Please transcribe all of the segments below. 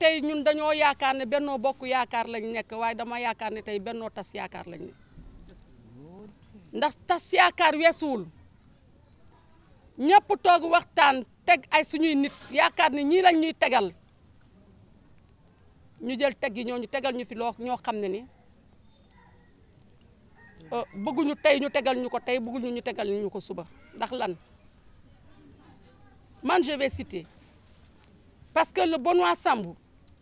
tey ñun dañoo yaakaar ne bennoo bokk yaakaar lañ nekk waaye dama yaakaar ne tey bennoo tas yaakaar lañ ne ndax tas yaakaar weesuwul ñëpp toog waxtaan teg ay suñuy nit yaakaar ne ñii lañ ñuy tegal ñu jël teg yi ñoo ñu tegal ñu fi loo ñoo xam ne ni bëgguñu tey ñu tegal ñu ko tey bëgguñu ñu tegal ñu ko suba ndax lan man je vais citer parce que le Benoît Sambou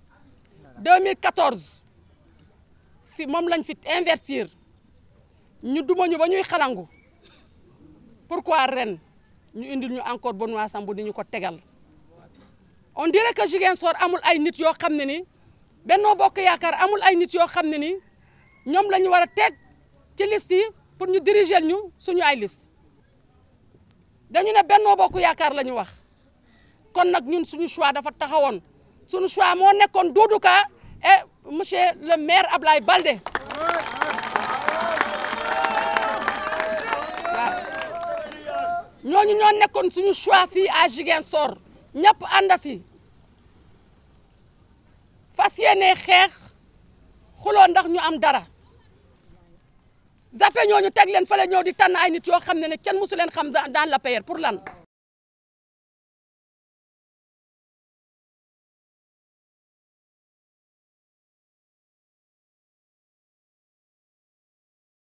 2014 fi moom lañ fi investir ñu duma ñu ba ñuy xalangu pourquoi ren ñu indil ñu encore Benoît Sambou di ñu ko tegal on dirait que Ziguinchor amul ay nit yoo xam ne ni Benno Bokk Yaakaar amul ay nit yoo xam ne ni ñoom la ñu war a teg ci liste yi pour ñu diriger ñu suñu ay liste dañu ne Benno Bokk Yaakaar la ñu wax kon nag ñun suñu choix dafa taxawoon suñu choix moo nekkoon Doudou Ka et monsieur le maire Ablaye Baldé waaw ñooñu ñoo nekkoon suñu choix fii à Ziguinchor ñëpp ànd si fas yéene xeex xuloo ndax ñu am dara zappe ñooñu teg leen fale ñëw di tànn ay nit yoo xam ne ne kenn mosu leen xam dans l'APR pour lan